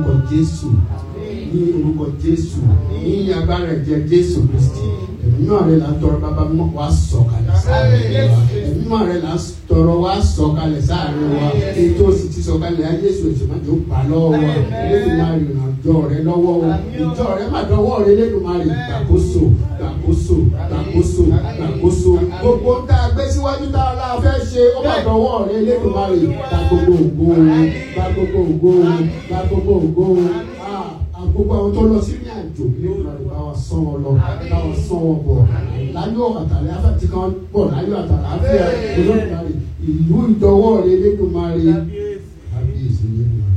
orúkọ jésù ní orúkọ jésù ní agbára ẹ̀jẹ̀ jésù kristi ẹ̀mí náà rẹ̀ là ń tọrọ bàbá mọ́ wá sọ̀kalẹ̀ sáàrin wa ẹ̀mí náà rẹ̀ là ń tọrọ wá sọ̀kalẹ̀ sáàrin wa ètò sì ti sọ̀kalẹ̀ ayé jésù ètò má jò pa lọ́wọ́ wa lẹ́nu máa rìn àjọ rẹ lọ́wọ́ o ìjọ rẹ má dọwọ́ rẹ lẹ́nu máa rìn gbàkóso gbàkóso gbàkóso gbàkóso gbogbo tá a gbé síwájú tá a la fẹ́ ṣe ó má dọwọ́ rẹ lẹ́nu máa rìn gba gbogbo ògo gba gbogbo ògo gba gbogbo ògo gbogbo àwọn tó lọ sí ní àjò lẹ́nu máa rìn bá wa sán wọn lọ bá wa sán wọn bọ̀ láyọ̀ àtàlẹ́ afẹ́tí kan bọ̀ láyọ̀ àtàlẹ́ àfíà olódùmarè ìlú ìdọwọ́ rẹ lẹ́nu máa rìn kábíyèsí lẹ́nu máa rìn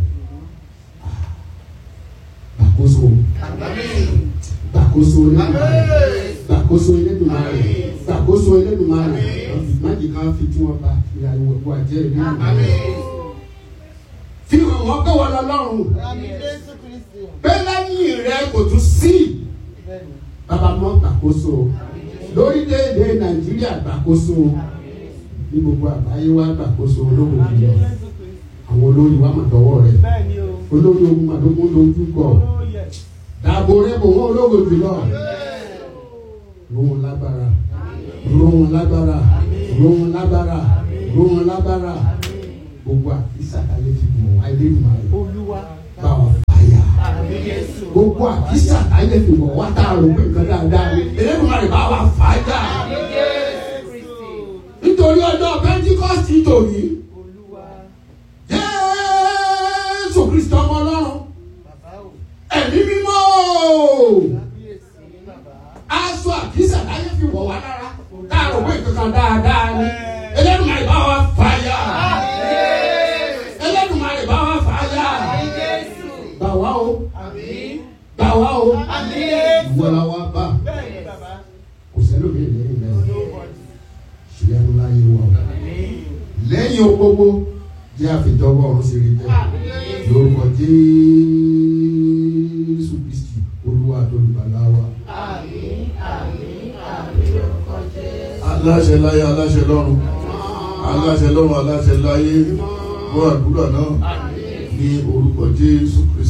gbàkóso gbàkóso Elédùmarè gbàkóso Elédùmarè gbàkóso Elédùmarè májì kan fi tí wọn bá ìyàwó ẹ̀kọ́ àjẹ́ Elédùmarè fi hàn wọ́n pé wọ́n lọ lọ́rùn pé lẹ́yìn rẹ kò tún sí bàbá mọ́ gbàkóso lórílẹ̀‐èdè Nàìjíríà gbàkóso ní gbogbo àgbáyé wa gbàkóso ológun jùlọ àwọn olórí wa mà dọ́wọ́ rẹ̀ olórí ogun mà lógún lójú kọ dàbò rẹ bò wọn ológo jùlọ rohun lágbára rohun lágbára rohun lágbára rohun lágbára gbogbo àkísà ayé ti bò wá ilé ìmọ̀ rẹ bá wọn fàyà gbogbo àkísà ayé ti bò wá tá a rò pé nǹkan dáadáa ni eléyìí rẹ bá wà fàyà nítorí ọjọ́ pẹ́ńtíkọ́sì tòní jésù kristu ọmọ ọlọ́run ẹ̀mí mímọ́ aṣọ àkísà láyé fi wọ̀ wá lára káàrọ̀ wé kankan dáadáa ni Ẹlẹ́dùmarè bá wa fàyà Ẹlẹ́dùmarè bá wa fàyà gbà wá o gbà wá o ìwọ la wá bá kò sẹ́lómi lẹ́yìn lẹ́yìn ṣùgbọ́n láyé wa o lẹ́yìn o gbogbo jẹ́ àfitọ́wọ́ ọ̀run sí rí bẹ́ẹ̀ lórúkọ Jésù Kristi olúwa tó lùbàlà wa. aláṣẹ láyé aláṣẹ lọ́run aláṣẹ lọ́run aláṣẹ láyé gbọ́ àdúrà náà ní orúkọ Jésù Kristi.